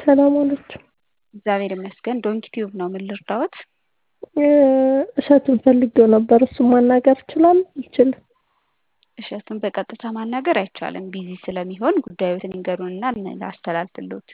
ሰላም ዋላችሁ? እግዚአብሔር ይመስገን። ዶንኪ ቲዩብ ነው። ምን ልርዳዎት? እሸቱን ፈልጌው ነበር። እሱን ማናገር እችላለሁ? አልችልም? እሸቱን በቀጥታ ማናገር አይቻልም። ቢዚ ስለሚሆን ጉዳዮትን ይንገሩንና ላስተላልፍልዎት።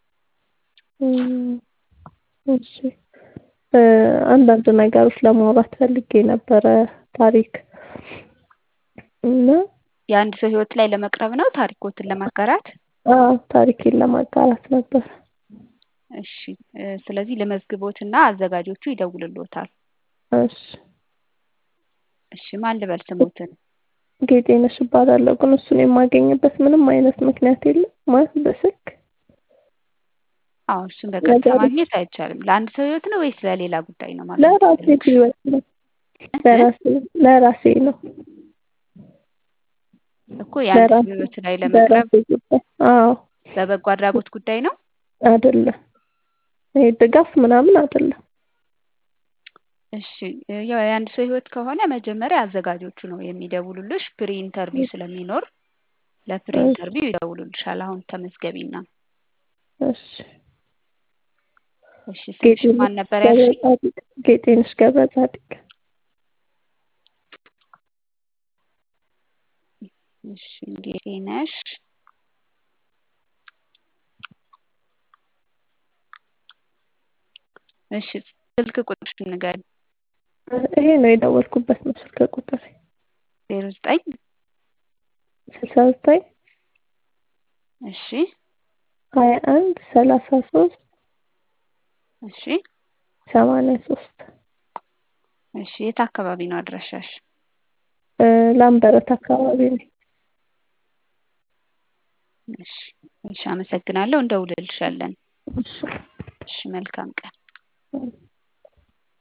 እሺ አንዳንድ ነገሮች ለማውራት ፈልጌ ነበረ ታሪክ እና የአንድ ሰው ህይወት ላይ ለመቅረብ ነው ታሪኮትን ለማጋራት? አዎ ታሪኬን ለማጋራት ነበር። እሺ ስለዚህ ለመዝግቦትና አዘጋጆቹ ይደውልልዎታል። እሺ እሺ ማን ልበል ስሞትን? ጌጤነሽ እባላለሁ። ግን እሱን የማገኝበት ምንም አይነት ምክንያት የለም ማለት በስልክ አዎ እሱን በቀጥታ ማግኘት አይቻልም። ለአንድ ሰው ህይወት ነው ወይስ ለሌላ ጉዳይ ነው ማለት ለራሴ ህይወት ነው። ለራሴ ለራሴ ነው። እኮ የአንድ ሰው ህይወት ላይ ለመቅረብ ለራሴ ጉዳይ አዎ በበጎ አድራጎት ጉዳይ ነው? አይደለም። ይሄ ድጋፍ ምናምን አይደለም። እሺ ያው የአንድ ሰው ህይወት ከሆነ መጀመሪያ አዘጋጆቹ ነው የሚደውሉልሽ። ፕሪ ኢንተርቪው ስለሚኖር ለፕሪ ኢንተርቪው ይደውሉልሻል። አሁን ተመዝገቢና። እሺ እሺ ስምሽ ማን ነበር ያልሽኝ? ጌጤነሽ ገብረ ጻድቅ። እሺ ጌጤነሽ እሺ ስልክ ቁጥርሽን ንገሪኝ። ይሄ ነው የደወልኩበት ነው ስልክ ቁጥሬ። ዜሮ ዘጠኝ ስልሳ ዘጠኝ እሺ ሀያ አንድ ሰላሳ ሶስት እሺ ሰማንያ ሶስት እሺ የት አካባቢ ነው አድራሻሽ? ላምበረት አካባቢ ነኝ። እሺ እሺ አመሰግናለሁ። እንደውልልሻለን። እሺ እሺ መልካም ቀን።